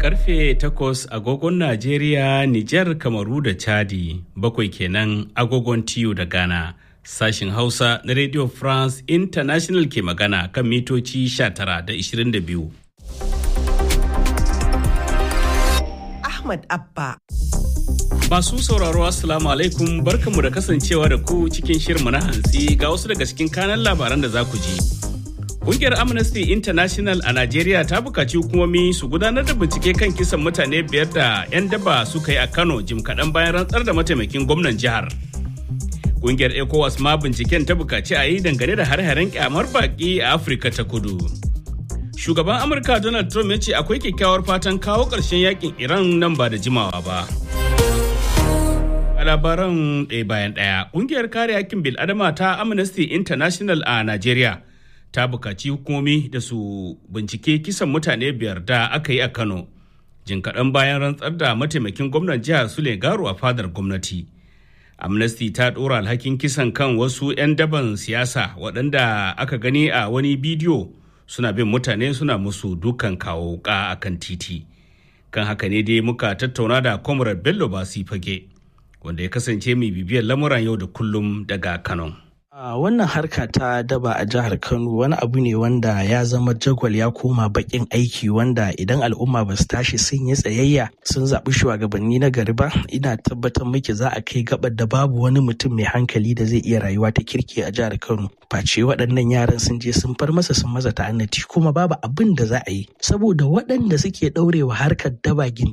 karfe 8 agogon Najeriya, Nijar, Kamaru da Chadi, bakwai kenan agogon tiyo da Ghana. Sashin Hausa na Radio France International ke magana kan mitoci 19 da 22. Ahmad Abba. Masu sauraro Assalamu alaikum barkanmu da kasancewa da ku cikin shirmu na hantsi ga wasu daga cikin kanan labaran da za ku ji. Kungiyar Amnesty International a Najeriya ta bukaci hukumomi su gudanar da bincike kan kisan mutane biyar da 'yan daba suka yi a Kano jim kaɗan bayan rantsar da mataimakin gwamnan jihar. Kungiyar ECOWAS ma binciken ta bukaci a yi dangane da har-haren kyamar baki a Afirka ta kudu. Shugaban Amurka Donald Trump ya ce akwai kyakkyawar fatan kawo ƙarshen yakin Iran nan ba da jimawa ba. A labaran ɗaya bayan ɗaya, ƙungiyar kare hakkin bil'adama ta Amnesty International a Najeriya ta bukaci hukumomi da su bincike kisan mutane biyar da aka yi a Kano. Jin kaɗan bayan rantsar da mataimakin gwamnan jihar Sule Garu a fadar gwamnati. Amnesty ta ɗora alhakin kisan kan wasu 'yan daban siyasa waɗanda aka gani a wani bidiyo suna bin mutane suna musu dukan kawo wuka a kan titi. Kan haka ne dai muka tattauna da Comrade Bello Basi Fage. wanda ya kasance mai bibiyar lamuran yau da kullum daga Kano. Uh, wannan harka ta daba a jihar Kano wani abu ne wanda ya zama jagwal ya koma bakin aiki wanda idan al'umma ba su tashi sun yi tsayayya sun zaɓi shugabanni na gari ba ina tabbatar miki za a kai gabar da babu wani mutum mai hankali da zai iya rayuwa ta kirki a jihar Kano. Face waɗannan yaran sun je sun far masa sun maza ta'annati kuma babu abin da za a yi saboda waɗanda suke ɗaurewa harkar daba gindi